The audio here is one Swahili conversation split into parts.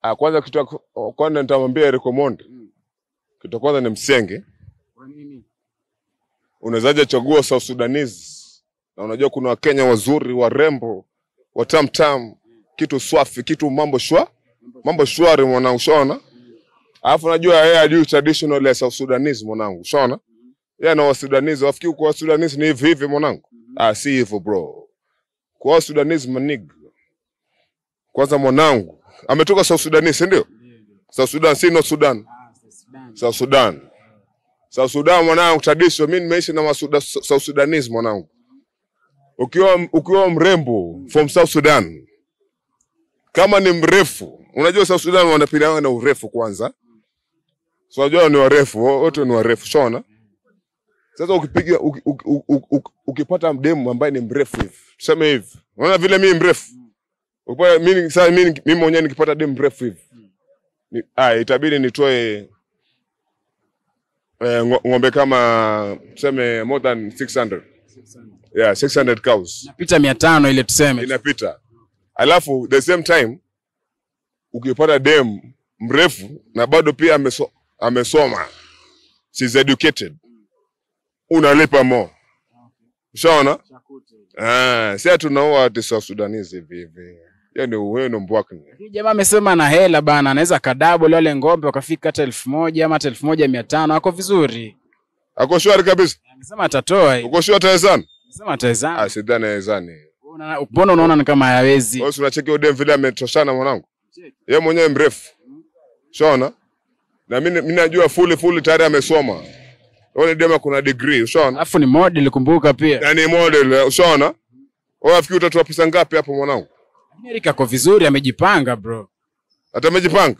Ah, kwanza kitu ya ku- kwanza nitamwambia Eric Omondi. Kitu ya kwanza ni msenge. Kwa nini? Unawezaje chagua South Sudanese? Na unajua kuna Wakenya wazuri, warembo, watamtam, kitu swafi, kitu mambo shwa, mambo shwari mwanangu, shona. Alafu najua yeye ajui traditional ya South Sudanese mwanangu, shona. Yeye na Wasudanese, wafikiri kwa Wasudanese ni hivi hivi mwanangu. Ah, si hivyo bro. Kwa Wasudanese manig. Kwanza mwanangu, ametoka South Sudanese, si ndio? South Sudan, si North Sudan. Ah, South Sudan. South Sudan. South Sudan mwanangu, tradition. Mimi nimeishi na Masuda, South Sudanese mwanangu. Ukiwa ukiwa mrembo from South Sudan, kama ni mrefu, unajua South Sudan wanapigana na urefu kwanza. So unajua ni warefu, wote ni warefu, shona. Sasa ukipiga uki, uki, uki, uki, ukipata mdemu ambaye ni mrefu hivi, tuseme hivi, unaona vile mimi mrefu Ukipata mimi sasa mimi mimi mwenyewe nikipata demu mrefu hivi. Ni, ah, itabidi nitoe eh, ngo- ng'ombe kama tuseme more than 600. Yeah, 600 cows. Napita mia tano ile tuseme. Inapita. Alafu the same time ukipata dem mrefu na bado pia ameso, amesoma. She's educated. Unalipa more. Ushaona? Ah, si tunaoa ati South Sudanese hivi hivi. Hiyo ni wewe ni mbwakni. Huyu Jamaa amesema na hela bana, anaweza kadabo wale ng'ombe wakafika hata elfu moja ama hata elfu moja mia tano ako vizuri. Ako shwari kabisa. Amesema atatoa hii. Uko shwari tayari Amesema atawezana. Ah, sidhani hawezani. Una- Mbona unaona ni kama hayawezi? Wewe si unacheki huyo dem vile ametoshana mwanangu. Yeye mwenyewe mrefu. Ushaona? Na mimi mimi najua fully fully tayari amesoma. Wewe ni dem kuna degree, ushaona? Alafu ni model kumbuka pia. Na ni model, ushaona? Wewe afikiri utatoa pesa ngapi hapo mwanangu? Eric ako vizuri, amejipanga bro. Hata amejipanga.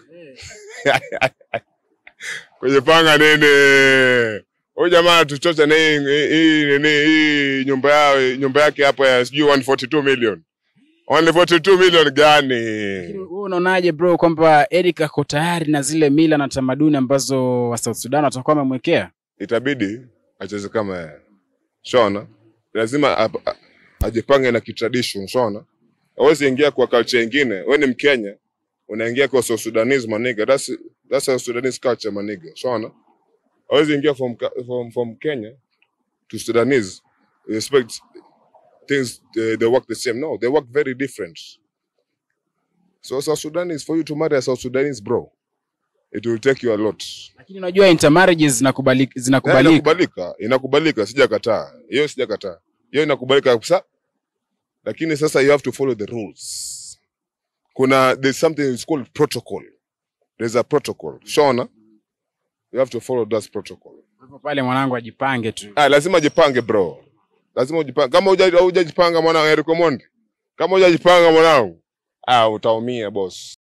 Kujipanga nini? Huyu jamaa tuchocha na hii hii nini hii nyumba yao nyumba yake hapo ya sijui 142 million. 142 million gani? Wewe unaonaje bro kwamba Eric ako tayari na zile mila na tamaduni ambazo wa South Sudan watakuwa wamemwekea? itabidi acheze kama yeye. Shona, lazima ap- a- ajipange na kitradition. Shona, hawezi ingia kwa culture nyingine. Wewe ni Mkenya, unaingia kwa South Sudanese maniga. That's that's a Sudanese culture maniga. Shona, hawezi ingia from Ka- from from Kenya to Sudanese. You expect things they, they work the same. No, they work very different. So South Sudanese for you to marry a South Sudanese bro, it will take you a lot. Lakini unajua intermarriages zinakubalika, Yeah, zinakubalika. inakubalika, inakubalika, sijakataa hiyo, sijakataa hiyo, inakubalika kabisa, lakini sasa you have to follow the rules. Kuna there's something is called protocol, there's a protocol. Shona, you have to follow that protocol. Kwa hivyo pale mwanangu ajipange tu. Ah, lazima jipange bro, lazima ujipange. Kama huja- hujajipanga mwanangu, Eric Omondi, kama hujajipanga mwanangu, ah, utaumia boss.